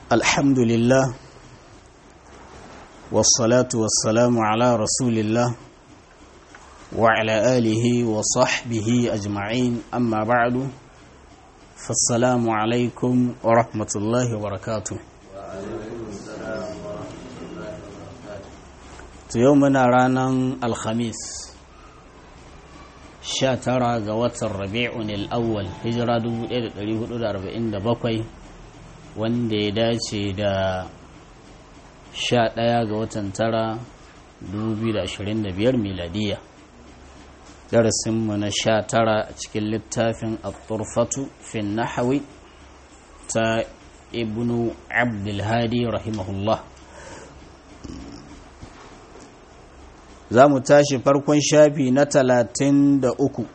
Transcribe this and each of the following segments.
الحمد لله والصلاة والسلام على رسول الله وعلى آله وصحبه أجمعين أما بعد فالسلام عليكم ورحمة الله وبركاته يومنا رانا الخميس sha tara ga watan rabi'un al'awwal hijira 1447 wanda ya dace da sha ɗaya ga watan tara 2025 miladiya darasinmu na sha tara a cikin littafin al-turfatu fin nahawi ta ibnu abdulhadi rahimahullah za mu tashi farkon shafi na talatin da uku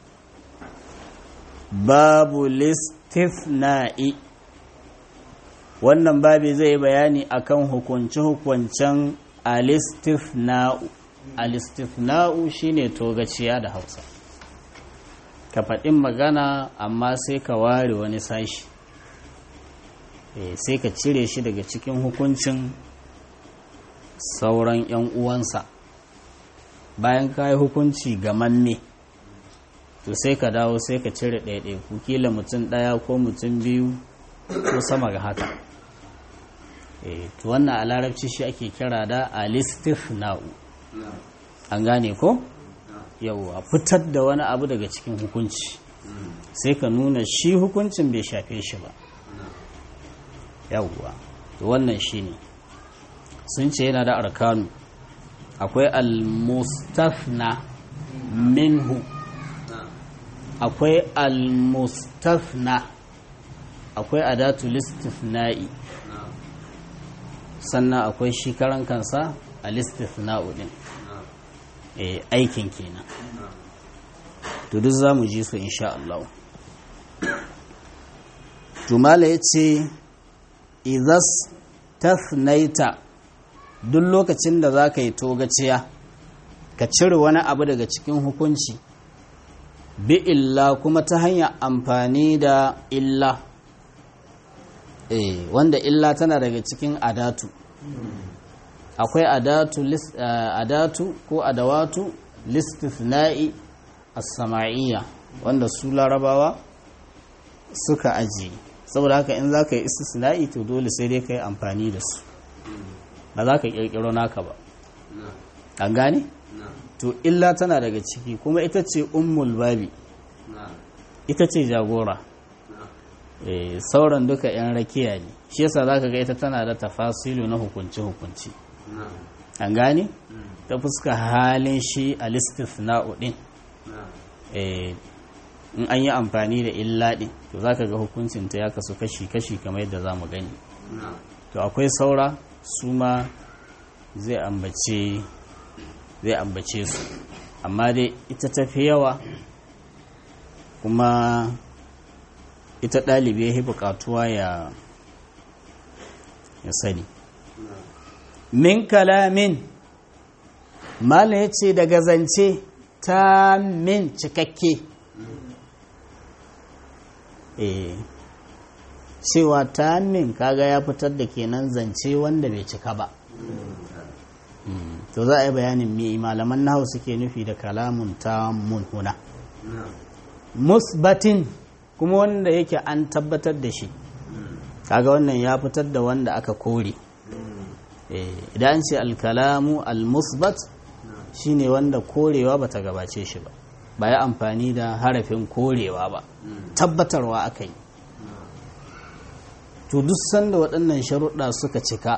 babu listifna'i wannan babi zai bayani akan hukunce-hukuncen alistifna'u alistifna'u shine togaciya da hausa ka faɗin magana amma sai ka ware wani sashi sai ka cire shi daga cikin hukuncin sauran 'yan uwansa bayan ka yi hukunci ga manne to sai ka dawo sai ka cire ɗaiɗai ku kila mutum ɗaya ko mutum biyu ko sama ga haka to wannan a larabci shi ake kira da alistifna'u an gane ko yauwa fitar da wani abu daga cikin hukunci sai ka nuna shi hukuncin bai shafe shi ba yauwa wannan shi ne sun ce yana da arkanu akwai al-mustafna minhu akwai al-mustafna akwai adatu listifna'i sannan akwai shi karan kansa a listifna'u din aikin kenan to duk za mu ji su insha Allah jumala ya ce idas tafnaita duk lokacin da za ka yi togaciya ka cire wani abu daga cikin hukunci bi illa kuma ta hanyar amfani da illa eh wanda illa tana daga cikin adatu akwai adatu list, uh, adatu ko adawatu listifna'i as-sama'iyya wanda su larabawa suka ajiye saboda haka in za ka yi istisna'i to dole sai dai ka yi amfani da su ba za ka kirkiro naka ba an gane? to illa tana daga ciki kuma ita ce ummul babi ita ce jagora sauran duka 'yan rakiya ne shi yasa za ka ga ita tana da tafasilu na hukunci-hukunci an gane? ta fuska halin shi a listifna'u din in an yi amfani da illa din to za ka ga hukuncinta ya kasu kashi-kashi kamar yadda za mu gani to akwai saura su ma zai ambace zai ambace su amma dai ita tafi yawa kuma ita ɗalibi ya buƙatuwa ya ya sani min kalamin mala ya ce daga zance ta min cikakke eh cewa ta min kaga ya fitar da kenan zance wanda bai cika ba to za a yi bayanin me malaman nahu suke nufi da kalamun ta mun huna musbatin kuma wanda yake an tabbatar da shi kaga wannan ya fitar da wanda aka kore idan an ce alkalamu almusbat shine wanda korewa bata gabace shi ba ba ya amfani da harafin korewa ba tabbatarwa aka yi to duk sanda waɗannan sharuɗa suka cika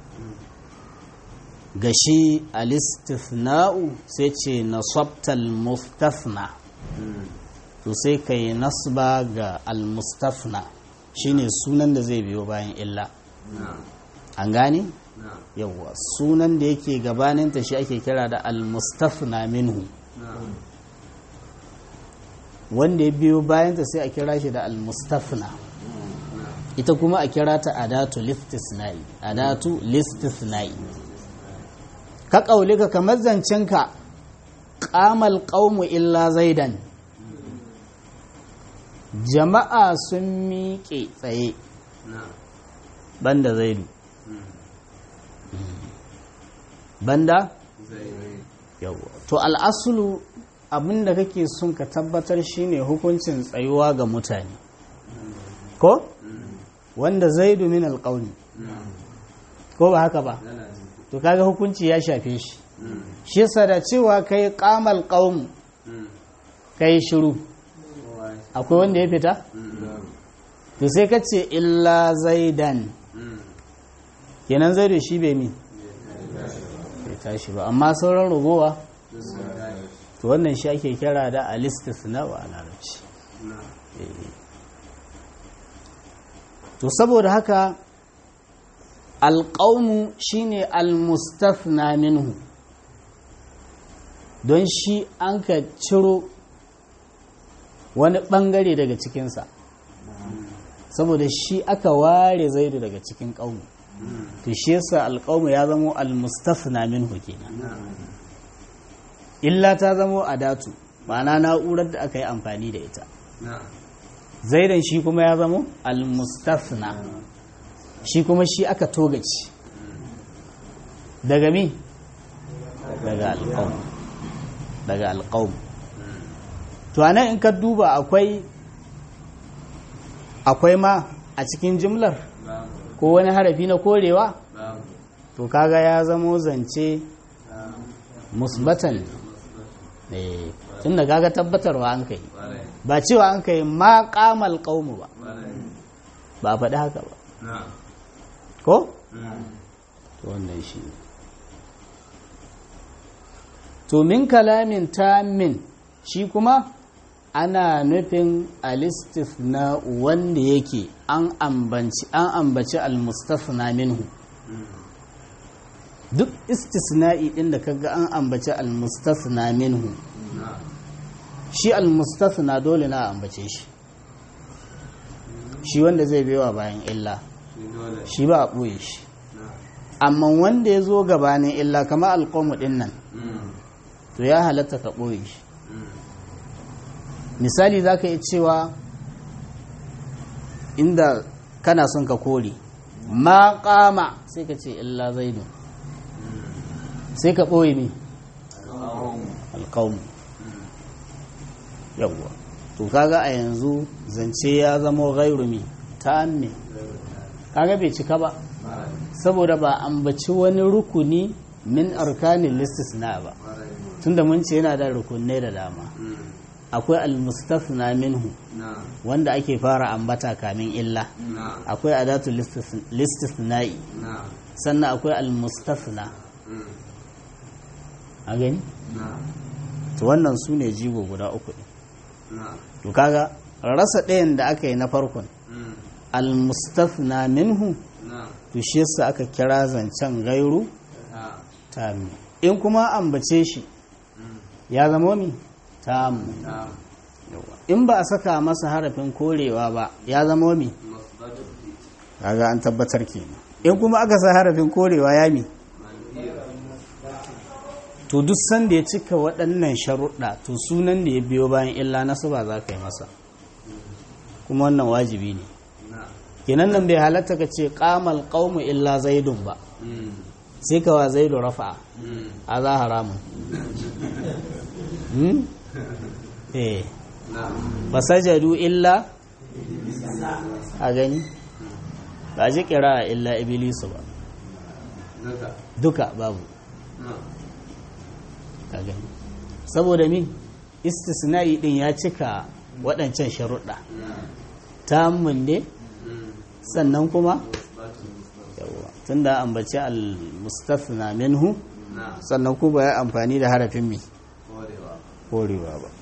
ga shi alistifna'u sai ce nasabtal mustafna to sai ka yi nasba ga almustafna shine sunan da zai biyo bayan illa an gane yawwa sunan da yake gabaninta shi ake kira da almustafna minhu wanda ya biyo bayanta sai a kira shi da almustafna ita kuma a kira ta adatu listisna'i adatu listisna'i ka ƙaulika kamar zancenka ƙamal ƙaumu illa zaidan jama'a sun miƙe tsaye banda zaidu banda yawa to al'asulu abinda kake son ka tabbatar shine hukuncin tsayuwa ga mutane ko wanda zaidu min alƙauni ko ba haka ba to kaga hukunci ya shafe shi shi yasa da cewa kai qamal qaum kai shiru akwai wanda ya fita to sai ka ce illa zaidan kenan zaidu shi bai mi bai tashi ba amma sauran rugowa to wannan shi ake kira da alistisna wa larabci to saboda haka alƙaunu shine almustafna minhu don shi an ka ciro wani ɓangare daga cikinsa saboda shi aka ware zaidu daga cikin ƙaunu to shi yasa alƙaunu ya zamo almustafna minhu kenan illa ta zamo adatu ma'ana na'urar da aka yi amfani da ita zaidan shi kuma ya zamo almustafna shi kuma shi aka togaci daga mi daga alƙawun daga alƙawun to anan in ka duba akwai akwai ma a cikin jimlar ko wani harafi na korewa to kaga ya zamo zance musbatan tun da kaga tabbatarwa an kai ba cewa an kai ma kamal ƙaumu ba ba a faɗi haka ba ko? to wannan shi to min kalamin tamin shi kuma ana nufin alistifna wanda yake an ambaci an ambaci almustafna minhu duk istisna'i din da kaga an ambaci almustafna minhu shi almustafna dole na ambace shi shi wanda zai bewa bayan illa shi ba a ɓoye shi amma wanda ya zo gabanin illa kama alƙomu ɗin nan to ya halatta ka ɓoye shi misali za ka yi cewa inda kana son ka kore ma ƙama sai ka ce illa zaidu sai ka ɓoye mi alƙawmu yawwa to kaga a yanzu zance ya zama gairu mi ta me kaga bai cika ba saboda ba ambaci wani rukuni min arkanin listisna ba tunda mun ce yana da rukunai da dama akwai almustafna minhu wanda ake fara ambata kamin illa akwai adatu listisna'i sannan akwai almustafna a gani to wannan su ne jigo guda uku ne to kaga rasa ɗayan da aka yi na farkon almustafna minhu to shi yasa aka kira zancen gairu tami in kuma ambace shi ya zama mi tamu in ba a saka masa harafin korewa ba ya zama mi kaga an tabbatar kenan in kuma aka sa harafin korewa ya mi to duk sanda ya cika waɗannan sharuɗa to sunan da ya biyo bayan illa nasu ba za ka yi masa kuma wannan wajibi ne kenan nan bai halatta ka ce kamal qaumu illa zaidun ba sai ka wa zaidu rafa a za haramun eh fasajadu illa a gani ba ji kira illa ibilisu ba duka babu ka gani saboda min istisna'i din ya cika waɗancan sharuɗa ta ne sannan kuma tun da ambaci al-mustafna minhu sannan kuma ya amfani da harafin mi korewa ba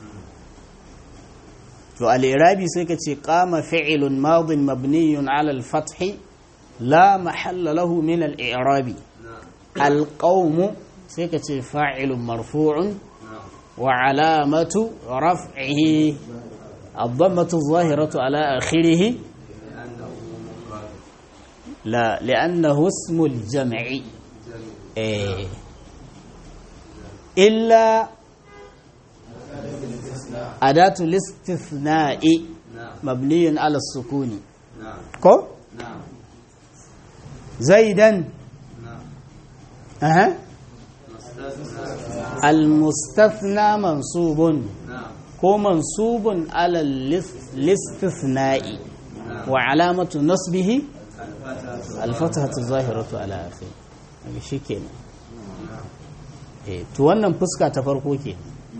to al-irabi sai ka ce qama fi'lun madin mabniyun ala al-fath la mahalla lahu min al-i'rabi al-qawm sai ka ce fa'ilun marfu'un wa alamatu raf'ihi الضمة الظاهرة على آخره لا لأنه اسم الجمع إيه إلا أداة الاستثناء مبني على السكون كو zaidan aha almustathna mansubun ko mansubun ala listithna'i wa alamatu nasbihi alfatahatu zahiratu ala akhir shi kenan eh to wannan fuska ta farko ke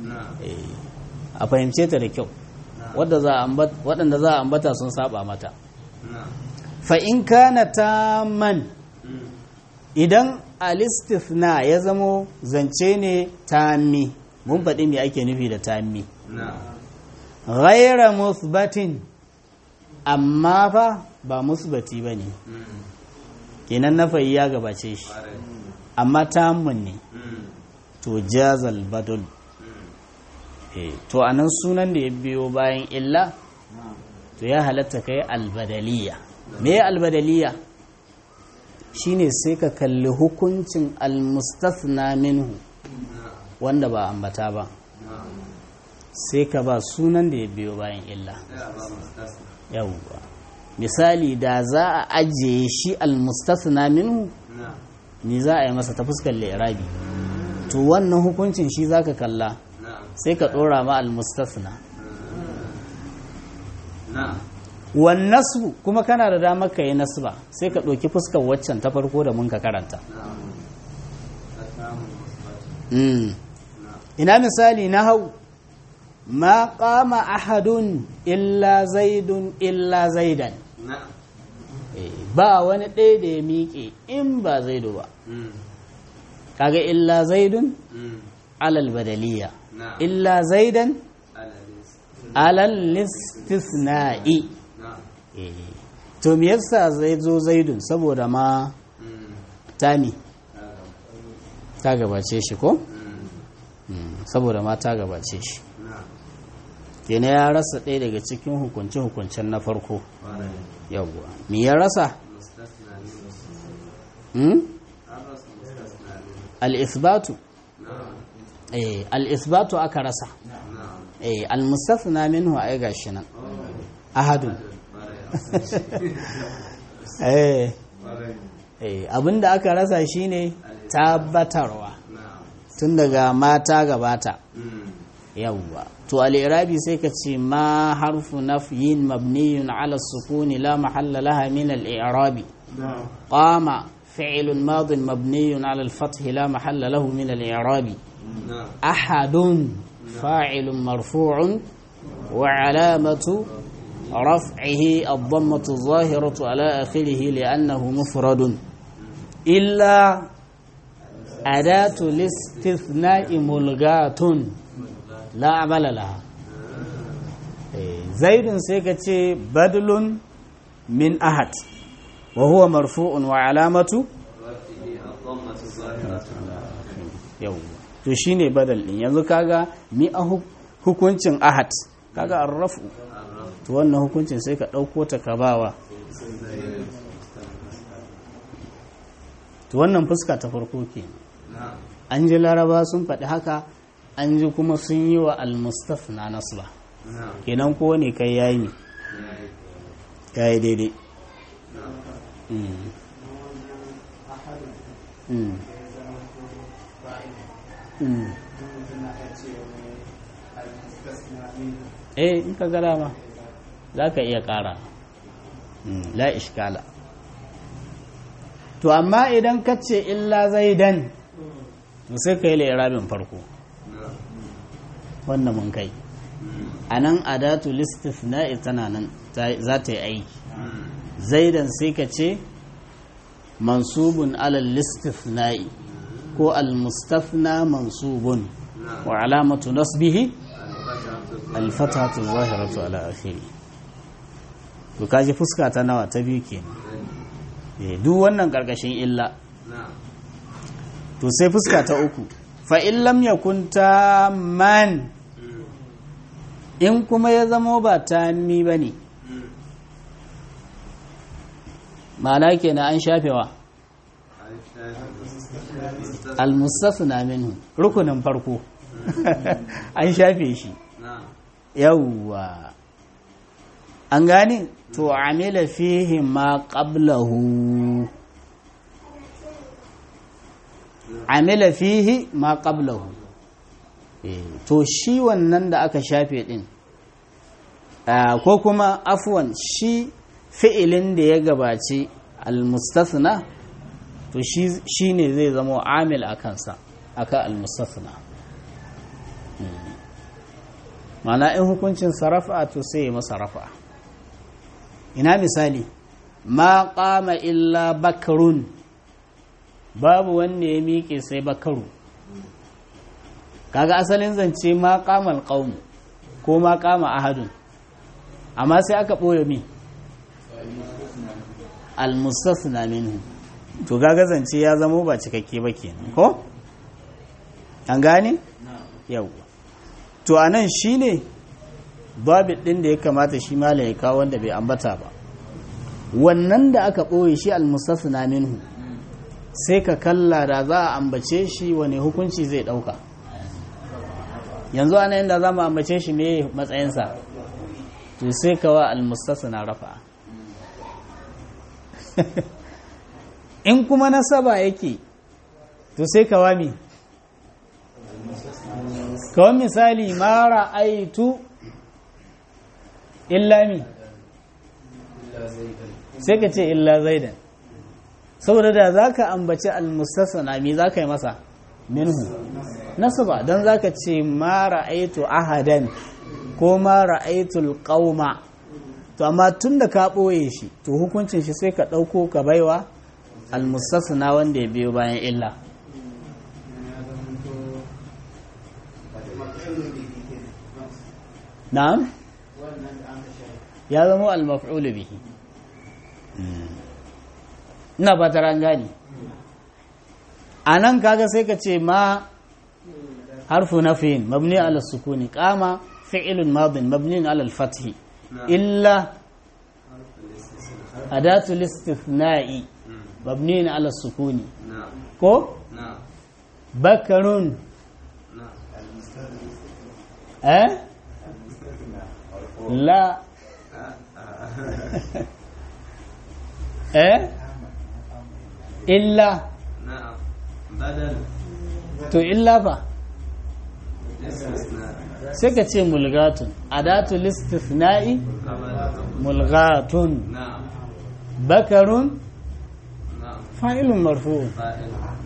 a fahimce ta da kyau waɗanda za a ambata sun saba mata fa in kana man idan alistithna ya zamo zance ne tammi mun faɗi me ake nufi da tammi ghaira musbatin amma fa ba musbati ba ne kenan na fayi ya gabace shi amma tamun ne to jazal badul to anan sunan da ya biyo bayan illa to ya halatta kai albadaliya me albadaliya shine sai ka kalli hukuncin almustasna minhu wanda ba ambata ba sai ka ba sunan da ya biyo bayan illa yawwa misali da za a ajiye shi almustasna minhu ni za a yi masa ta fuskar lirabi to wannan hukuncin shi zaka kalla sai ka dora ma almustasna wan nasbu kuma kana da damar ka yi nasba sai ka ɗauki fuskar waccan ta farko da mun ka karanta ina misali na hau ma qama ahadun illa zaidun illa zaidan ba wani ɗaya da ya miƙe in ba zaidu ba kaga illa zaidun alal badaliya illa zaidan alal listisna'i to me yasa zai zo zaidun saboda ma tami ta gabace shi ko saboda ma ta gabace shi kene ya rasa ɗaya daga cikin hukunce-hukuncen na farko yawwa me ya rasa al-isbatu eh al-isbatu aka rasa eh al-mustathna minhu ai gashi nan ahadun eh eh abinda aka rasa shine tabbatarwa tun daga mata gabata yawwa to al-irabi sai ka ce ma harfu nafyin mabniyun ala sukuni la mahalla laha min al-i'rabi qama fi'l mad mabni ala al-fath la mahalla lahu min al-i'rabi ahadun fa'il marfu'un wa alamatu رفعه الضمة الظاهرة على آخره لأنه مفرد إلا أداة الاستثناء ملغاة لا عمل لها زيد سيكتي بدل من أحد وهو مرفوع وعلامة yau to shine badal din yanzu kaga mi a hukuncin ahad kaga arrafu to wannan hukuncin sai ka ɗauko ta ka bawa to wannan fuska ta farko ke an ji laraba sun faɗi haka an ji kuma sun yi wa almustaf na nasba kenan ko ne kai yayi yayi daidai eh in ka gara ma za ka iya ƙara la ishkala to amma idan ka ce illa zaidan to sai ka yi lairabin farko wannan mun kai a nan adatu listifna'i tana nan za ta yi aiki zaidan sai ka ce mansubun alal listifna'i ko almustafna mansubun wa alamatu nasbihi alfatatu zahiratu ala akhiri to kaji fuska ta nawa ta biyu kenan duk wannan karkashin illa to sai fuska ta uku fa in lam yakun man in kuma ya zamo ba tammi bane ma'ana kenan an shafewa al-mustafna minhu rukunin farko an shafe shi yawwa an gane to amila fihi ma qablahu amila fihi ma qablahu to shi wannan da aka shafe din ko kuma afwan shi fi'ilin da ya gabaci almustasna to shi ne zai zama amil a kansa aka almustasna mana in hukuncin sarrafa to sai ya masa rafa ina misali ma qama illa bakarun babu wanda ya miƙe sai bakaru kaga asalin zance ma qamal qaum ko ma qama ahadun amma sai aka ɓoye mi almustasna minhu to kaga zance ya zamo ba cikakke ba kenan ko an gane yau to anan shine babit din da ya kamata shi malam ya kawo wanda bai ambata ba wannan da aka ɓoye shi almustasna minhu sai ka kalla da za a ambace shi wani hukunci zai ɗauka yanzu ana inda za mu ambace shi me matsayinsa to sai ka wa almustasna rafa in kuma nasaba yake to sai ka wa mi kawai misali mara aitu illa mi sai ka ce illa zaidan saboda da za ka ambaci almustasana mi za ka yi masa minhu nasaba don za ka ce mara aitu ahadan ko mara aitul qauma to amma tun da ka ɓoye shi to hukuncin shi sai ka ɗauko ka baiwa almustasana wanda ya biyo bayan illa na'am ya zama al-maf'ul bihi ina ba ta gani anan kaga sai ka ce ma harfu nafin mabni ala sukuni qama fi'lun madin mabni ala al-fath illa adatu al-istithna'i mabni ala sukuni ko bakarun eh لا ايه الا نعم بدل to illa fa sai ka ce mulgatun adatu listifna'i mulgatun نعم bakarun نعم fa'ilun marfu فاعل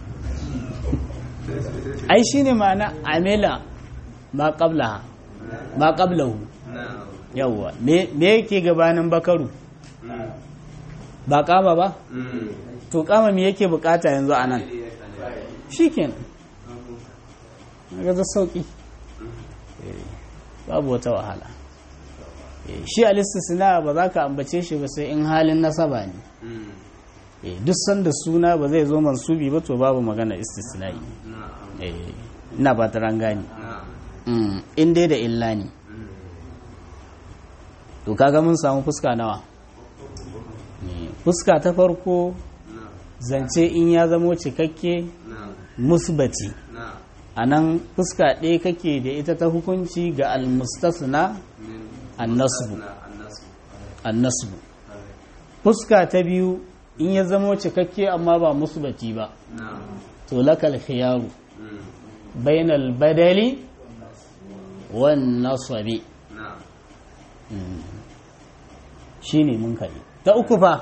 ai shine ma'ana amila ma qablaha ma qablahu نعم yawwa me me yake gabanin bakaru مم. ba kama ba مم. to kama me yake bukata yanzu anan shikenan ga da sauki Eh, babu wata wahala Eh, shi al-istisna ba za ka ambace shi ba sai in halin nasaba ne مم. Eh, duk sanda suna ba zai zo mansubi ba to babu magana istisna'i نعم Eh, ina ba ta rangani نعم Mm, in dai da illa ne مم. to kaga mun samu fuska nawa Eh, fuska ta farko نعم zance in ya zamo cikakke نعم musbati نعم a nan fuska ɗaya kake da ita ta hukunci ga almustasna من annasbu نعم النصب annasbu fuska ta biyu in ya zamo cikakke amma ba musbati ba نعم to lakal khiyaru مم. bainal badali wan nasabi نعم shine mun kai ta uku fa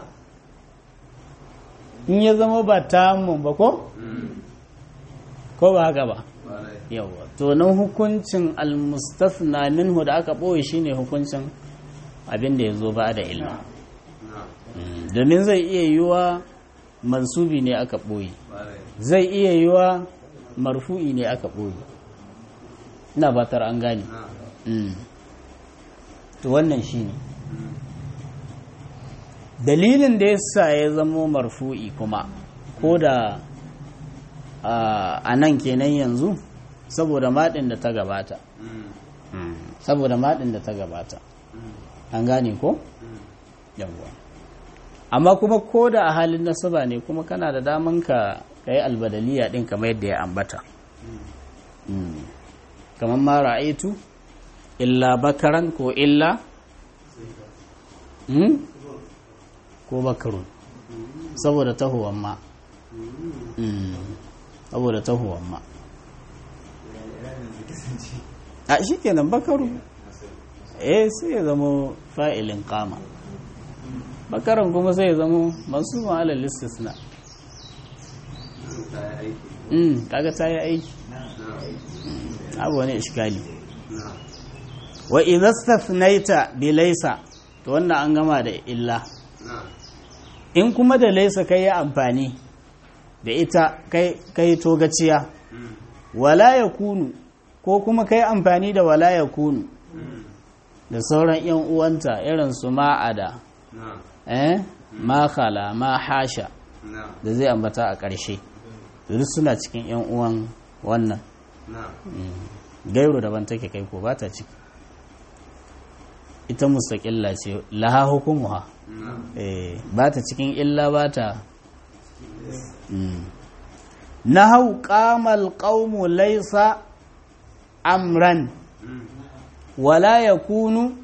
in ya zama ba tamun ba ko مم. ko ba haka ba وعليك. yawa to nan hukuncin almustasna minhu da aka ɓoye shine hukuncin abin da ya zo ba da ilmi نعم Mm, domin zai iya yiwa mansubi ne aka ɓoye وعليك. zai iya yiwa marfu'i ne aka ɓoye ina batar an gane نعم Mm. to wannan shine مم. dalilin da yasa ya zamo marfu'i kuma ko da a nan kenan yanzu saboda maɗin da ta gabata مم. saboda maɗin da ta gabata مم. an gane ko مم. yawwa amma kuma ko da a halin nasaba ne kuma kana da daman ka yi albadaliya din kamar yadda ya ambata Mm. kamar ma ra'aitu illa bakaran ko illa Mm? ko bakarun saboda tahowan ma Mm. saboda tahuwan ma a shi kenan bakaru eh sai ya zama fa'ilin kama bakaran kuma sai ya zama masu ma'alar listisna ta yi aiki mm kaga ta yi aiki na abu wani iskali na wa idastafnaita bi laysa to wannan an gama da illa na in kuma da laysa kai amfani da ita kai kai togaciya mm, wala yakunu ko kuma kai amfani da wala yakunu mm, da sauran yan uwanta irin su ma'ada na eh ma khala ma hasha na da zai ambata a ƙarshe to duk suna cikin yan uwan wannan na gairu daban take kai ko ba ta ciki ita mustaƙilla ce laha hukumuha na eh ba ta cikin illa ba ta na hau ƙamal ƙaumu laisa amran mm, wala ya kunu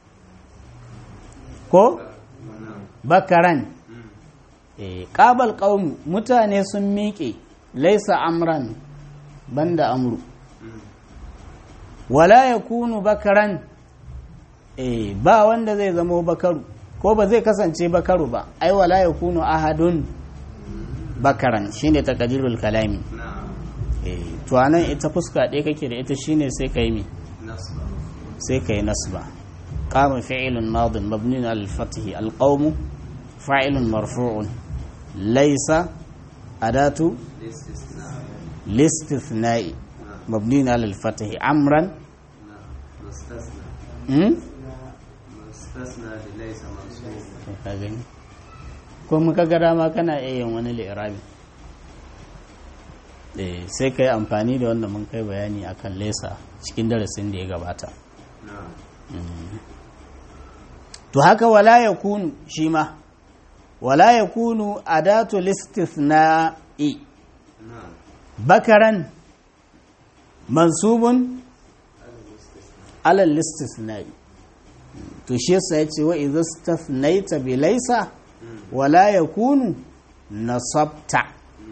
ko na bakaran mm, eh ƙabal ƙaumu mutane sun miƙe laisa amran banda amru mm, wala ya kunu bakaran eh ba wanda zai zamo bakaru ko ba zai kasance bakaru ba ai wala ya kunu ahadun bakaran shine taqdirul kalami na eh to anan ita fuska ɗaya kake da ita shine sai kai mi nasba sai kai nasba qama fi'lun madin mabniun al fath al qawm fa'ilun marfu'un laysa adatu istisna listithna'i na mabniun al fath amran na mustasna hmm? mustasna da laisa mansub ka gani ko muka ga dama kana iya yin wani li'irabi eh sai kai amfani da wanda mun kai bayani akan lesa cikin darasin da ya gabata na to haka wala yakunu shi ma wala yakunu adatu listithna'i na bakaran mansubun ala listithna'i to shi yasa yace wa idza stathnaita bi laysa mm, wala yakunu nasabta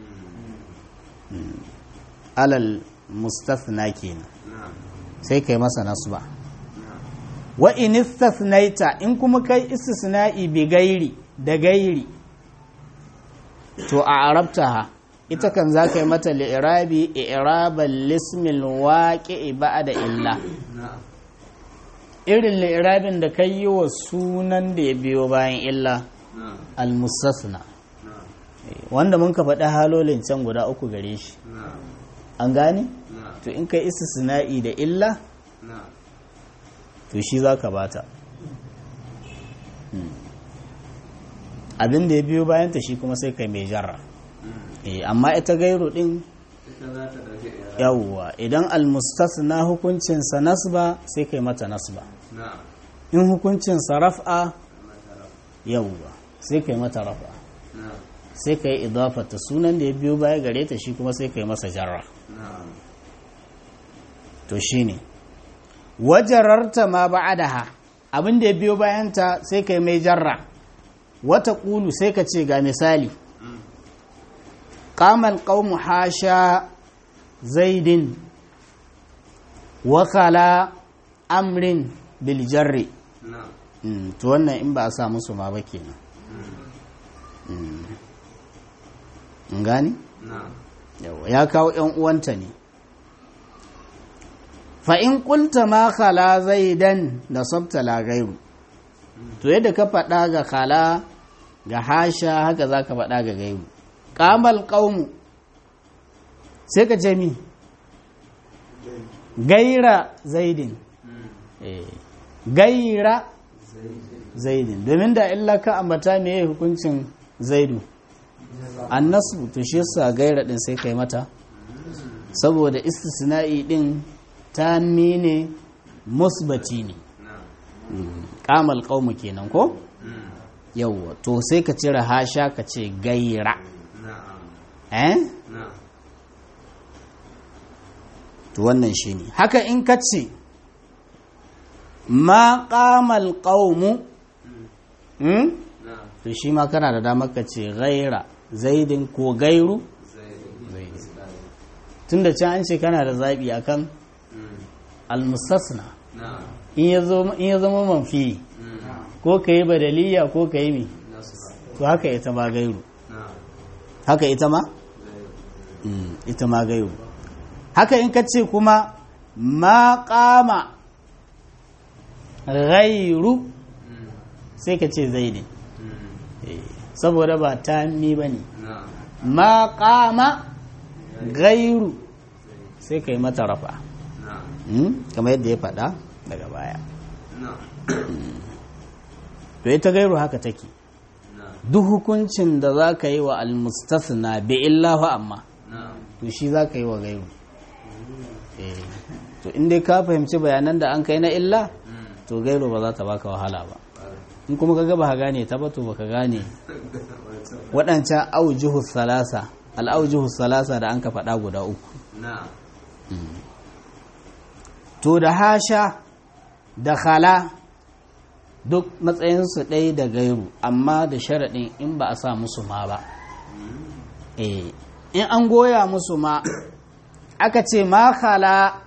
mm, alal mustathna kenan na sai kai masa nasba na wa in istathnaita in kuma kai istisna'i bi gairi da gairi to a arabtaha ita kan za ka yi mata li'irabi i'rabal lismil waqi'i ba'da illa na irin li'irabin da kai yi wa sunan da ya biyo bayan illa na al mustasna na wanda mun ka faɗi halolin can guda uku gare shi na an gane na to in kai istisna'i da illa na to shi za ka bata Hmm. abin da ya biyo bayanta shi kuma sai kai mai jarra mm, Eh, amma ita gairu din ita za ta ɗauki ira yawwa idan almustasna hukuncinsa nasba sai kai mata nasba na in hukuncinsa raf'a matara yawwa sai kai mata raf'a na sai kai idafata sunan da ya biyo baya gare ta shi kuma sai kai masa jarra na to shine wajararta ma ba'adaha abin da ya biyo bayanta sai kai mai jarra wata ƙulu sai ka ce ga misali mm, qamal qaumu hasha zaidin wa khala amrin bil jarri na Mm, to wannan in ba a sa musu ma ba kenan mm, in gani na Yawwa, ya kawo yan uwanta ne fa in qulta ma khala zaidan nasabta la gairu to yadda ka faɗa ga khala ga hasha haka za ka faɗa ga gairu qamal qaumu sai ka ce mi gaira zaidin mm, Eh, gaira zaidin domin da illa ka ambata me hukuncin zaidu annasu to shi yasa gaira din sai kai mata saboda istisna'i din ta ne musbati ne na kamal qaumu kenan ko mm, yawwa to sai ka cire hasha ka ce gaira na eh na to wannan shine haka in ka ce ma qamal qaumu hmm? na to shi ma kana da damar ka ce gaira zaidin ko gairu zai zaidin tun da can an ce kana da zaɓi akan Mm. almustasna na'am in ya zo- in ya zama manfi Mm. ko ka yi badaliya ko ka yi mi nasu ba to haka ita ma gairu na'am haka ita ma zai Mm, ita ma gairu haka in ka ce kuma ma kama gairu Mm. sai ka ce zaidin Mm. Eh, saboda ba ta mi ba ne na'am ma kama gairu sai ka yi mata rafa na'am Mm, kamar yadda ya faɗa daga baya na'am to ita gairu haka take na'am duk hukuncin da za ka yi wa almustasna bi illa fa amma na'am to shi za ka yi wa gairu Eh, to in dai ka fahimci bayanan da an kai na illa Mm. to gairu ba za ta baka wahala ba Ƙwarai. in kuma ka gaba ka gane ta ba to baka gane Wancan. waɗancan aujuhu salasa al'aujuhu salasa da an ka faɗa guda uku na'am to da hasha da khala duk matsayinsu ɗaya da gairu amma da sharaɗin in ba a sa musu ma ba eh in an goya musu ma aka ce ma khala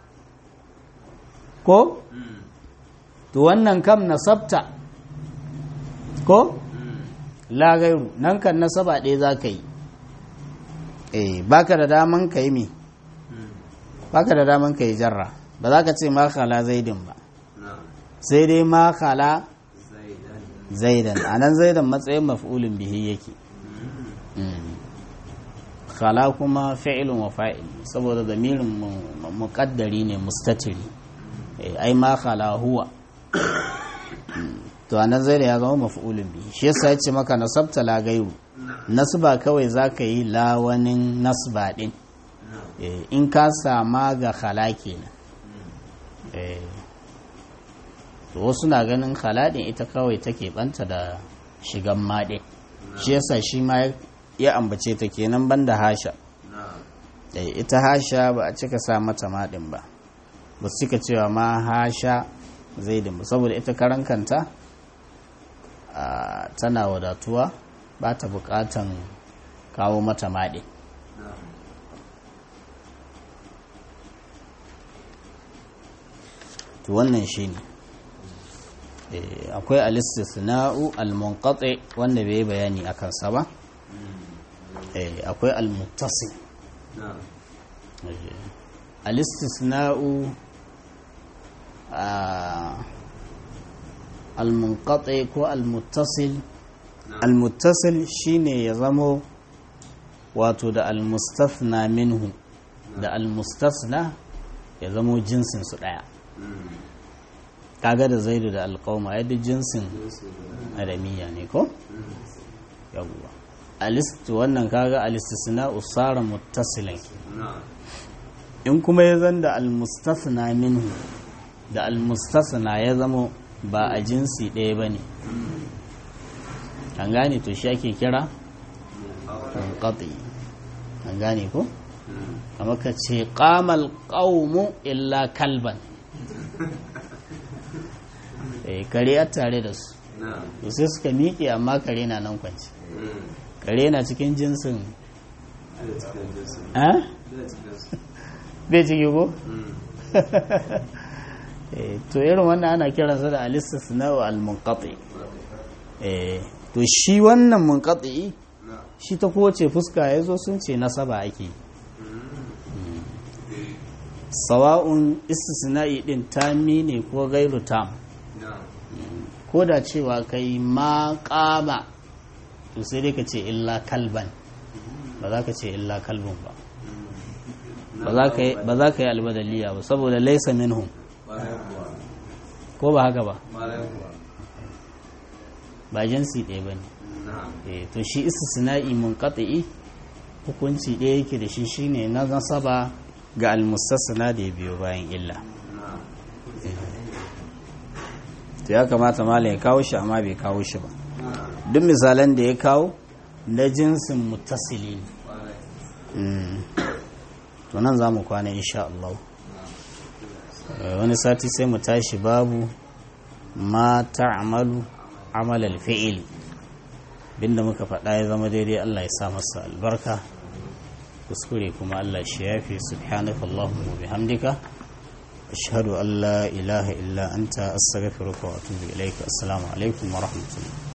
ko Mm. to wannan kam nasabta ko Mm. la gairu nan kan nasaba ɗaya za ka yi eh baka da daman ka yi mi Mm. baka da daman ka yi jarra ba za ka ce ma khala zaidin ba na'am sai dai ma khala zaidan zaidan a nan zaidan matsayin maf'ulin bihi yake Mm. khala kuma fi'ilun wa fa'il saboda zamirin mu- muqaddari ne mustatiri Eh, ai ma khala huwa Mm. to a nan zaidan ya zama maf'ulin bihi shi yasa ya ce maka nasabta la gairu na'am nasba kawai za ka yi lawanin nasba din na'am Eh, in ka sama ga khala kenan Mm. Eh, to wasu na ganin khaladin ita kawai take banta da shigan maɗe shi yasa shi ma ya- ya ambace ta kenan banda hasha na'am Eh, ita hasha ba a cika sa mata maɗin ba ba su cika cewa ma hasha zaidin ba saboda ita karan kanta ah, tana wadatuwa ba ta buƙatan kawo mata maɗi na'am to wannan shi ne akwai alistisna'u al-munqati wanda bai yi bayani a kansa ba Eh, akwai al-muttasil na'am Eh, alistisna'u ah, al-munqati ko al-muttasil na'am al-muttasil shine ya zamo wato da al-mustathna minhu da al-mustathna ya zamo jinsin su daya Mm. kaga da zaidu da alqauma yadda jinsin Jinsi guda. adamiya ne ko Mm. yawwa alist wannan kaga alistisna usara muttasilan na'am in kuma ya zan da almustasna minhu da almustasna ya zamo ba a jinsi ɗaya ba ne an gane to shi ake kira munqati an gane ko Mm. kamar ka ce qamal qaumu illa kalban eh kare a tare da su na'am to sai suka miƙe amma kare na nan kwanci Mm. kare na cikin jinsin Zai cikin jinsi. eh Zai cikin su. bai ciki ko Mm. Eh, to irin wannan ana kiransa da alistisna wa al-munqati eh to shi wannan munqati na'am shi ta kowace fuska yazo sun ce nasaba ake yi. Mm. sawa'un istisna'i din tami ne ko gairu tam na'am ko da cewa kai ma qama to sai dai ka ce illa kalban ba za ka ce illa kalbun ba ba za ka yi ba za ka yi albadaliya ba saboda laysa minhum Bayan kuwa. ko ba haka ba Bayan kuwa. ba jinsi ɗaya ba ne Na'am. Eh, to shi istisna'i munqati hukunci ɗaya yake da shi shine na nasaba ga almustasna da ya biyo bayan illa Na'am. to ya kamata malam ya kawo shi amma bai kawo shi ba Na'am. duk misalan da ya kawo na jinsin muttasili ne Bayan. Mm. to nan za mu kwana insha Allah Eh, wani sati sai mu tashi babu ma ta'malu amal al-fi'l binda muka faɗa ya zama daidai Allah ya sa masa albarka kuskure kuma Allah shi yafi subhanaka allahumma wa bihamdika ashhadu an la ilaha illa anta astaghfiruka wa atubu ilaika assalamu alaikum wa rahmatullahi